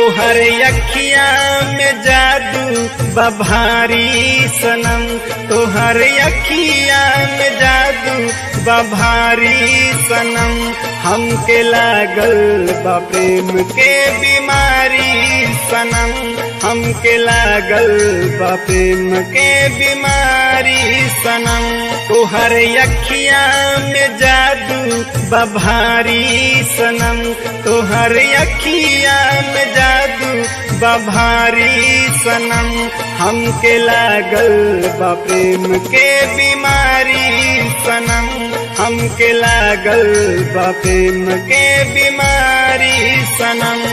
तोहर अखिया में जादू बभारी सनम तोहर अखिया में जादू बभारी सनम हमके लागल बा प्रेम के बीमारी सनम हमके लागल बा प्रेम के बीमारी सनम तोहर अखिया में जादू बभारी सनम तोहर अखिया में जादू बभारी सनम हमके लागल बा प्रेम के बीमारी सनम हमके लागल बा प्रेम के बीमारी सनम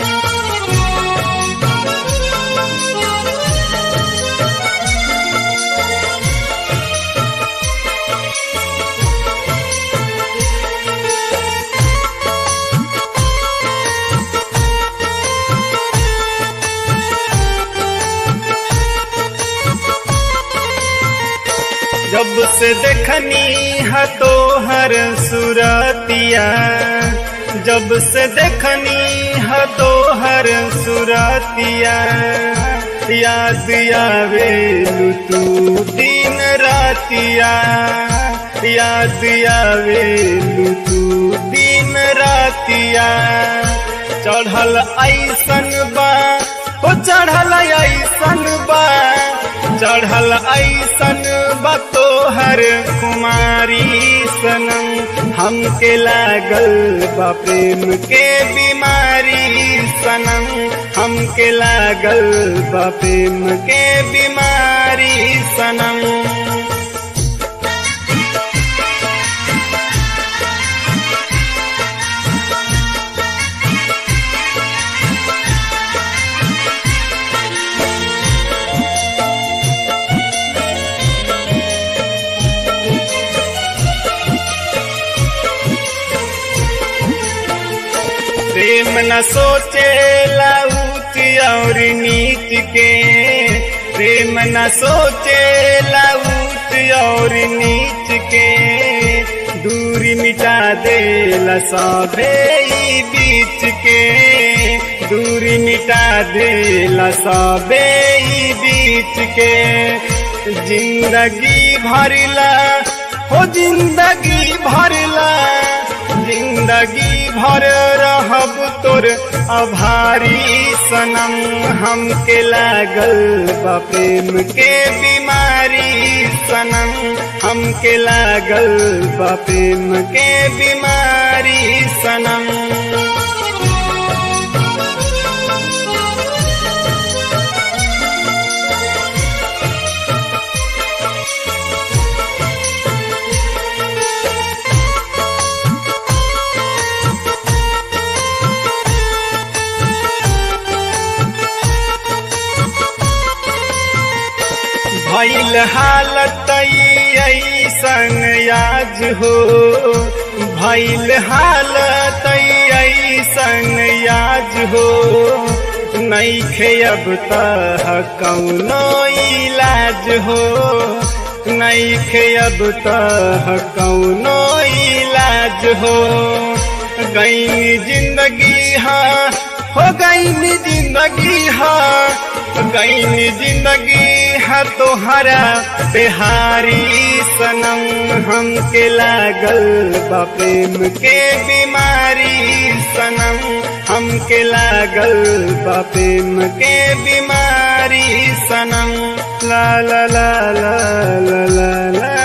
जब से देखनी है तो हर सुरतिया जब से देखनी है तो हर सुरतिया याद आवे तू दिन रातिया याद आवे तू दिन रातिया चढ़ल ऐसन बा हो चढ़ल ऐसन बा चढ़ल ऐसन बा तोहर कुमारी सनम हमके लागल बा प्रेम के बीमारी सनम हमके लागल बा प्रेम के बीमारी सनम प्रेम न सोचे लाउच और नीच के प्रेम न सोचे लाउच और नीच के दूरी मिटा दे लसाबे बीच के दूरी मिटा दे लसाबे बीच के जिंदगी भरला हो जिंदगी भरला जिंदगी भर रहब तोर आभारी सनम हमके लागल बा प्रेम के बीमारी सनम हमके लागल बा प्रेम के बीमारी सनम भैल हालत ऐसन याज हो भैल हालत ऐसन याज हो नैखे अब तह कौनो इलाज हो नैखे अब तह कौनो इलाज हो गई जिंदगी हाँ हो गई जिंदगी हाँ गई जिंदगी है तोहरा बिहारी सनम हमके लागल बा प्रेम के बीमारी सनम हमके लागल बा प्रेम के बीमारी सनम ला ला ला ला ला ला ला